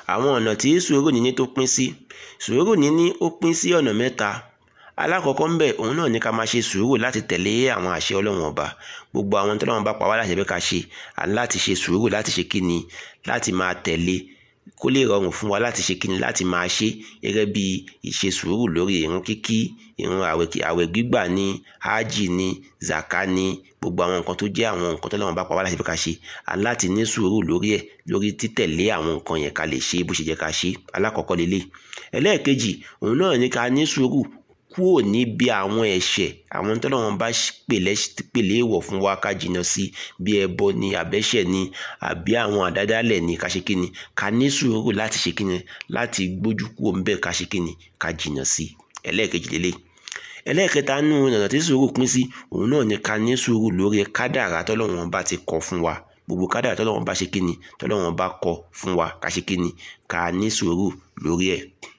àwọn ọ̀nà tí sùúrù níní tó pín sí sùúrù níní ó pín sí ọ̀nà mẹ́ta alákọ̀ọ́kọ́ ń bẹ̀ òun náà ní ká máa ṣe sùúrù láti tẹ̀lé àwọn àṣẹ ọlọ́run ọba gbogbo àwọn tọ́lọ́run bá pa wá láṣẹ pé ká ṣe láti ṣe sùúrù láti ṣe kíni láti máa tẹ̀lé kó lè rọrùn fún wa láti ṣe kíni láti máa ṣe gẹ́gẹ́ bí ìṣe sùúrù lórí ìrun kíkí ìrun àwẹ̀ gbígbà ní hájì ní zaka ní gbogbo àwọn nǹkan tó jẹ́ àwọn nǹkan tọ́lọ́run bá pa wá láṣẹ pé ká ṣe láti ní sùúrù lórí ẹ̀ lórí títẹ̀lé àwọn nǹkan yẹn ká lè ṣe bó ṣe jẹ́ ká ṣe alákọ̀ọ́kọ́ lélẹ̀ ẹlẹ́ẹ̀kejì òun náà ní ká ní sùúrù kúrò níbi àwọn ẹ̀ṣẹ̀ àwọn tọ́lọ́run bá pèlè èèwọ̀ fún wa ká jìnnà sí bí ẹbọ ni àbẹ́ṣẹ̀ ni àbí àwọn àdádálẹ̀ ni ká ṣe kíni ká ní sùúrù láti ṣe kíni láti gbójú kúrò ń bẹ̀ ká ṣe kíni ká jìnnà sí ẹlẹ́ẹ̀kejì lélẹ̀ ẹlẹ́ẹ̀kẹta nínú ọ̀nà tí sùúrù pín sí òun náà ni ká ní sùúrù lórí kádàrá tọ́lọ́run bá ti kọ fún wa gbogbo kádàrá tọ́lọ́run bá ṣe kíni tọ́lọ́run bá kọ fún wa ká ṣe kíni ká ní sùúrù lórí ẹ̀